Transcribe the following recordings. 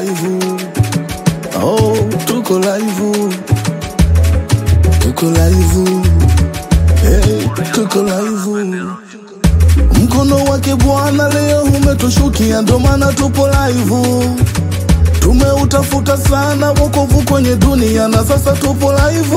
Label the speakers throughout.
Speaker 1: live. Oh, tuko live. Tuko live. Hey, tuko live. Mkono wake Bwana leo umetushukia, ndo maana tupo live. Tumeutafuta sana wokovu kwenye dunia na sasa tupo live.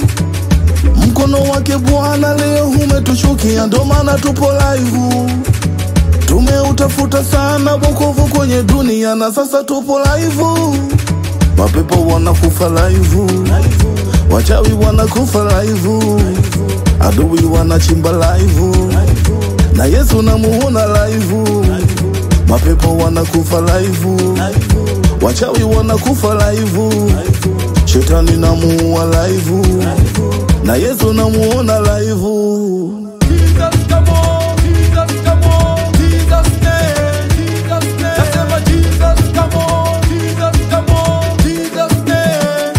Speaker 1: Mkono wake Bwana leo umetushukia, ndo maana tupo live. Tumeutafuta sana wokovu kwenye dunia na sasa tupo live. Mapepo wanakufa live, wachawi wanakufa live, adui wanachimba live, na Yesu namuona live. Mapepo wanakufa live, wachawi wanakufa live, shetani namuua live, na Yesu namuona live.
Speaker 2: Jesus, come on, Jesus, come on, Jesus name, Jesus name. Nasema Jesus, come on, Jesus, come on, Jesus name.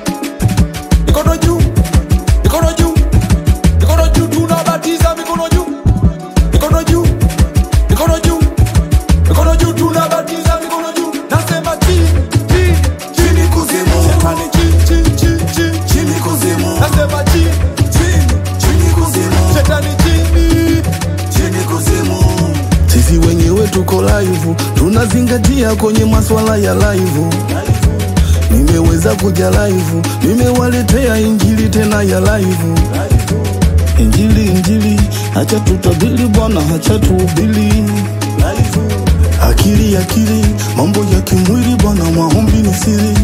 Speaker 2: Mikono juu, mikono juu, mikono juu, tunabatiza mikono juu, mikono juu, mikono juu, mikono juu, tunabatiza mikono juu. Nasema chini, chini, chini kuzimu, shetani chini, chini, chini, chini, chini kuzimu. Nasema chini, chini, chini kuzimu, shetani chini, chini kuzimu.
Speaker 1: Sisi wenyewe tuko live, tunazingatia kwenye maswala ya live. Nimeweza kuja live, nimewaletea injili tena ya live. Injili, injili, hacha tutabili Bwana, hacha tuhubiri. Akili, akili, mambo ya kimwili Bwana, maombi ni siri.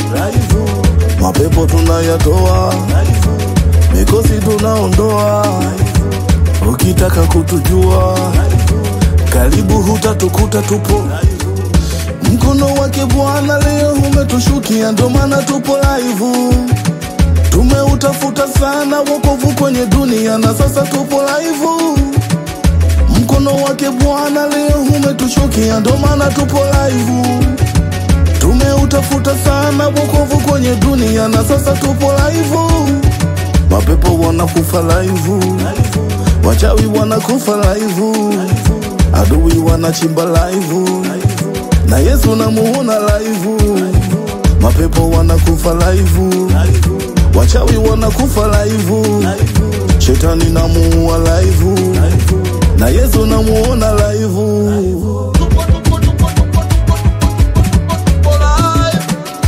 Speaker 1: Mapepo tunayatoa, mikosi tunaondoa. Ukitaka kutujua karibu hutatukuta tupo mkono wake Bwana leo umetushukia, ndo maana tupo live. Tumeutafuta sana wokovu kwenye dunia na sasa tupo live. Mkono wake Bwana leo umetushukia, ndo maana tupo live. Tumeutafuta sana wokovu kwenye dunia na sasa tupo live. Mapepo wanakufa live, wachawi wanakufa live, adui wanachimba live, na Yesu namuona live. Mapepo wanakufa live, wachawi wanakufa live, shetani namuua live, na Yesu namuona live.
Speaker 2: Tupo, tupo, tupo, tupo, tupo, tupo, tupo, tupo live.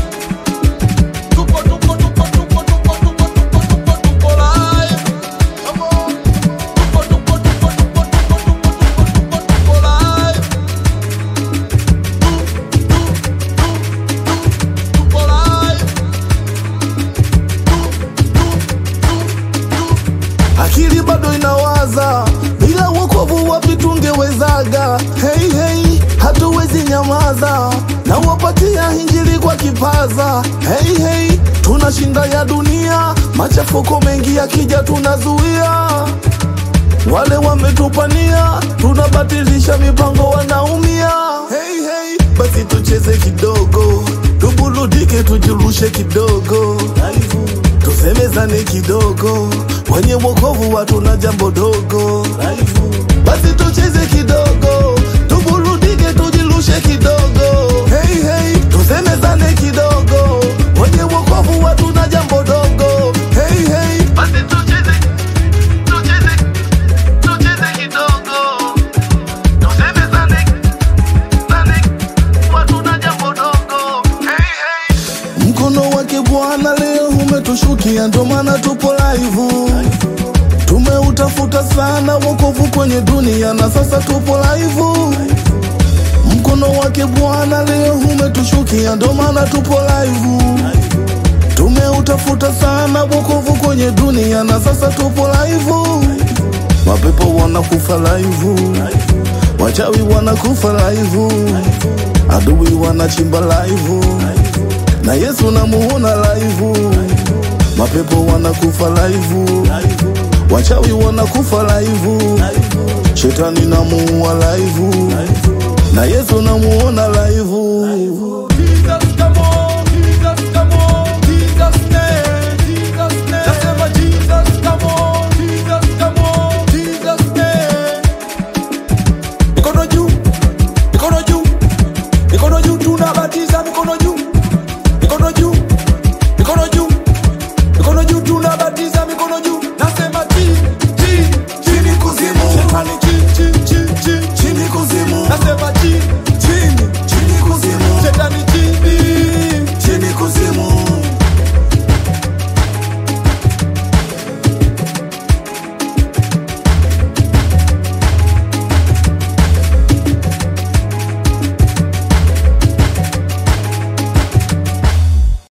Speaker 2: Tupo, tupo, tupo, tupo, tupo, tupo, tupo, tupo, tupo live. Come on. Tupo, tupo, tupo, tupo, tupo, tupo, tupo, tupo, tupo live. Tupo live.
Speaker 1: akili bado inawaza, bila wokovu wapi tungewezaga? Hey, hey, hatuwezi nyamaza, na wapatia injili kwa kipaza. Hey, hey, tunashinda ya dunia, machafuko mengi yakija tunazuia. Wale wametupania, tunabatilisha mipango, wanaumia. Hey, hey, basi tucheze kidogo, tuburudike, tujirushe kidogo tusemezane kidogo, wenye wokovu watu na jambo dogo. Basi tucheze kidogo, tuburudike, tujirushe kidogo. Hey, hey, tusemezane kidogo, wenye wokovu watu na jambo dogo. Hey, hey, basi tucheze, tucheze, tucheze kidogo, tusemezane, zane, watu na jambo dogo. Hey, hey. Mkono wake Bwana leo umetushukia, ndo maana tupo live. Tumeutafuta sana wokovu kwenye dunia na sasa tupo live. Mkono wake Bwana leo umetushukia, ndo maana tupo live. Tumeutafuta sana wokovu kwenye dunia na sasa tupo live. Mapepo wanakufa live, wachawi wanakufa live, adui wanachimba live na Yesu namuona live. Mapepo wanakufa live, wachawi wanakufa live, shetani namuua live, na Yesu namuona live.